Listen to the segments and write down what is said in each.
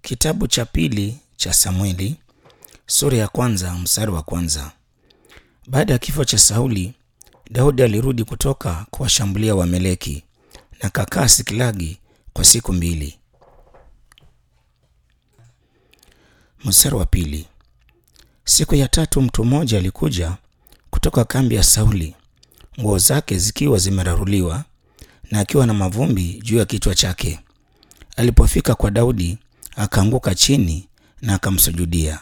Kitabu cha pili cha Samueli sura ya kwanza mstari wa kwanza. Baada ya kifo cha Sauli, Daudi alirudi kutoka kuwashambulia Wameleki na kakaa Siklagi kwa siku mbili. Mstari wa pili. Siku ya tatu mtu mmoja alikuja kutoka kambi ya Sauli, nguo zake zikiwa zimeraruliwa na akiwa na mavumbi juu ya kichwa chake. Alipofika kwa Daudi, akaanguka chini na akamsujudia.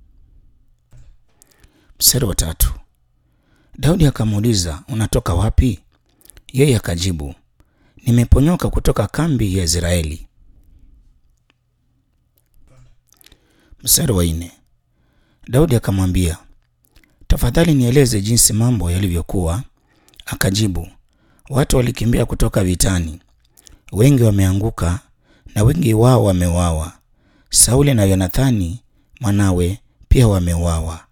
Mstari wa tatu. Daudi akamuuliza, unatoka wapi? Yeye akajibu, nimeponyoka kutoka kambi ya Israeli. Mstari wa nne. Daudi akamwambia, tafadhali nieleze jinsi mambo yalivyokuwa. Akajibu, watu walikimbia kutoka vitani, wengi wameanguka na wengi wao wameuawa. Sauli na Yonathani mwanawe pia wameuawa.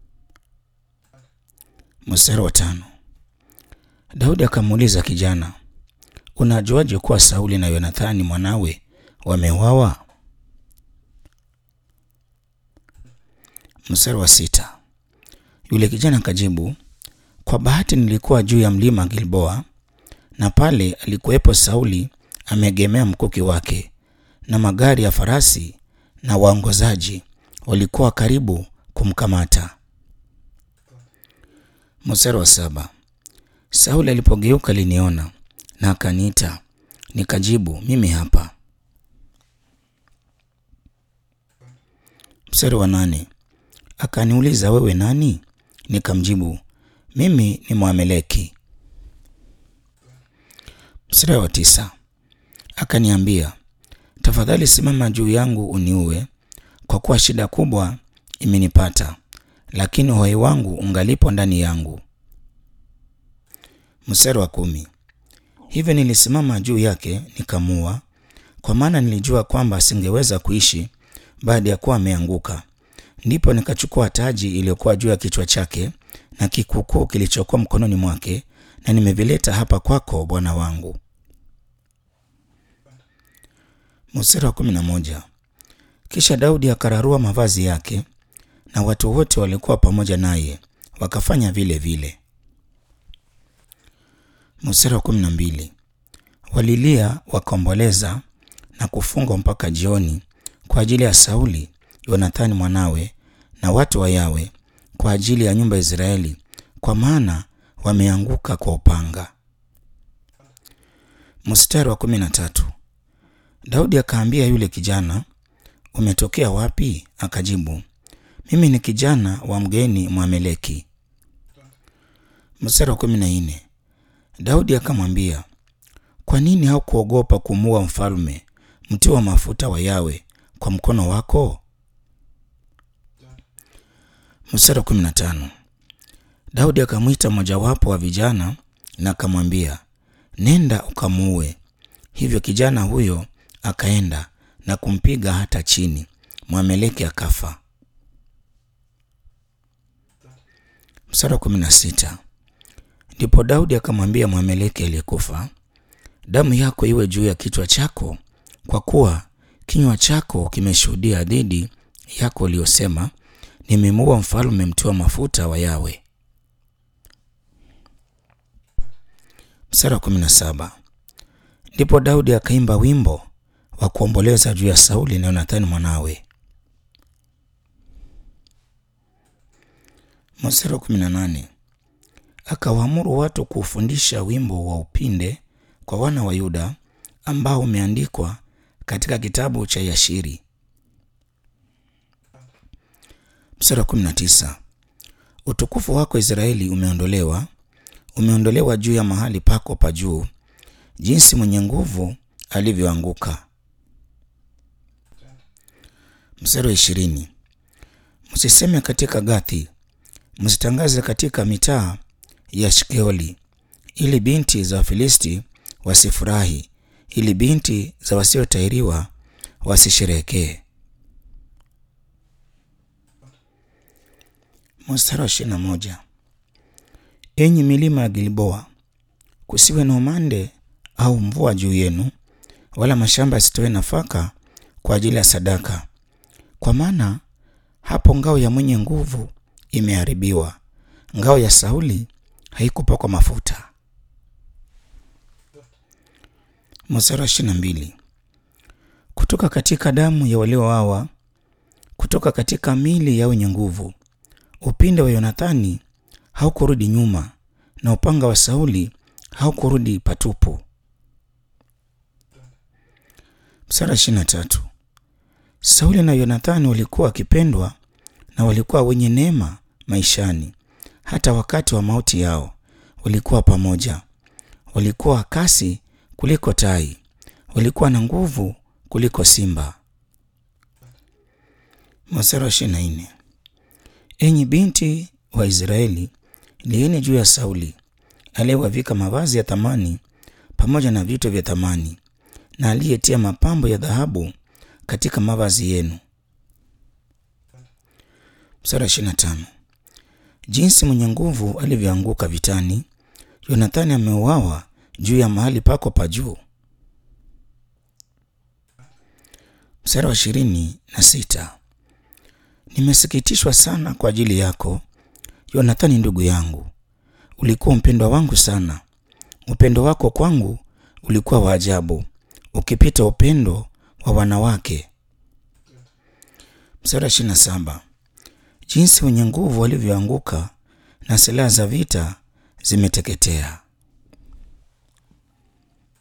Mstari wa tano. Daudi akamuuliza kijana, unajuaje kuwa Sauli na Yonathani mwanawe wameuawa? Mstari wa sita. Yule kijana akajibu, kwa bahati nilikuwa juu ya mlima Gilboa, na pale alikuwepo Sauli ameegemea mkuki wake, na magari ya farasi na waongozaji walikuwa karibu kumkamata. Mstari wa saba. Sauli alipogeuka aliniona na akaniita, nikajibu, mimi hapa. Mstari wa nane. Akaniuliza, wewe nani? Nikamjibu, mimi ni Mwameleki. Mstari wa tisa. Akaniambia, tafadhali simama juu yangu uniue, kwa kuwa shida kubwa imenipata, lakini uhai wangu ungalipo ndani yangu. Mstari wa kumi. Hivyo nilisimama juu yake nikamua, kwa maana nilijua kwamba asingeweza kuishi baada ya kuwa ameanguka. Ndipo nikachukua taji iliyokuwa juu ya kichwa chake na kikukuu kilichokuwa mkononi mwake, na nimevileta hapa kwako, bwana wangu. Mstari wa kumi na moja. Kisha Daudi akararua mavazi yake na watu wote walikuwa pamoja naye wakafanya vile vile. Mstari wa kumi na mbili. Walilia wakaomboleza na kufungwa mpaka jioni kwa ajili ya Sauli, Yonathani mwanawe na watu wa Yawe, kwa ajili ya nyumba ya Israeli, kwa maana wameanguka kwa upanga. Mstari wa kumi na tatu. Daudi akaambia yule kijana, umetokea wapi? Akajibu, mimi ni kijana wa mgeni Mwameleki. Mstari wa kumi na nne. Daudi akamwambia, kwa nini haukuogopa kumuua mfalme mtio wa mafuta wa Yawe kwa mkono wako? Mstari wa kumi na tano. Daudi akamwita mmojawapo wa vijana na akamwambia, nenda ukamuue. Hivyo kijana huyo akaenda na kumpiga hata chini, Mwameleki akafa. Mstari wa kumi na sita. Ndipo Daudi akamwambia Mwameleki aliyekufa, damu yako iwe juu ya kichwa chako, kwa kuwa kinywa chako kimeshuhudia dhidi yako uliyosema, nimemuua mfalme mtiwa mafuta wa Yawe. Mstari wa kumi na saba. Ndipo Daudi akaimba wimbo wa kuomboleza juu ya Sauli na Yonathani mwanawe. Mstari wa kumi na nane. Akawaamuru watu kuufundisha wimbo wa upinde kwa wana wa Yuda ambao umeandikwa katika kitabu cha Yashiri. Mstari wa kumi na tisa. Utukufu wako Israeli umeondolewa, umeondolewa juu ya mahali pako pa juu, jinsi mwenye nguvu alivyoanguka. Mstari wa ishirini. Msiseme katika Gathi, msitangaze katika mitaa ya Shkeoli, ili binti za Wafilisti wasifurahi, ili binti za wasiotahiriwa wasisherekee. Mstari wa ishirini na moja. Enyi milima ya Gilboa, kusiwe na umande au mvua juu yenu, wala mashamba yasitoe nafaka kwa ajili ya sadaka, kwa maana hapo ngao ya mwenye nguvu imeharibiwa, ngao ya Sauli haikupakwa mafuta. Mstari wa ishirini na mbili kutoka katika damu ya waliowawa, kutoka katika mili ya wenye nguvu, upinde wa Yonathani haukurudi nyuma, na upanga wa Sauli haukurudi patupu. Mstari wa ishirini na tatu Sauli na Yonathani walikuwa wakipendwa na walikuwa wenye neema maishani. Hata wakati wa mauti yao walikuwa pamoja. Walikuwa kasi kuliko tai, walikuwa na nguvu kuliko simba. Mstari wa ishirini na nne enyi binti wa Israeli, lieni juu ya Sauli aliyewavika mavazi ya thamani pamoja na vito vya thamani, na aliyetia mapambo ya dhahabu katika mavazi yenu. Mstari wa ishirini na tano jinsi mwenye nguvu alivyoanguka vitani, Yonathani ameuawa juu ya mahali pako pa juu. Mstari wa ishirini na sita nimesikitishwa sana kwa ajili yako Yonathani ndugu yangu, ulikuwa mpendwa wangu sana. Upendo wako kwangu ulikuwa wa ajabu, ukipita upendo wa wanawake. Mstari wa ishirini na saba jinsi wenye nguvu walivyoanguka na silaha za vita zimeteketea.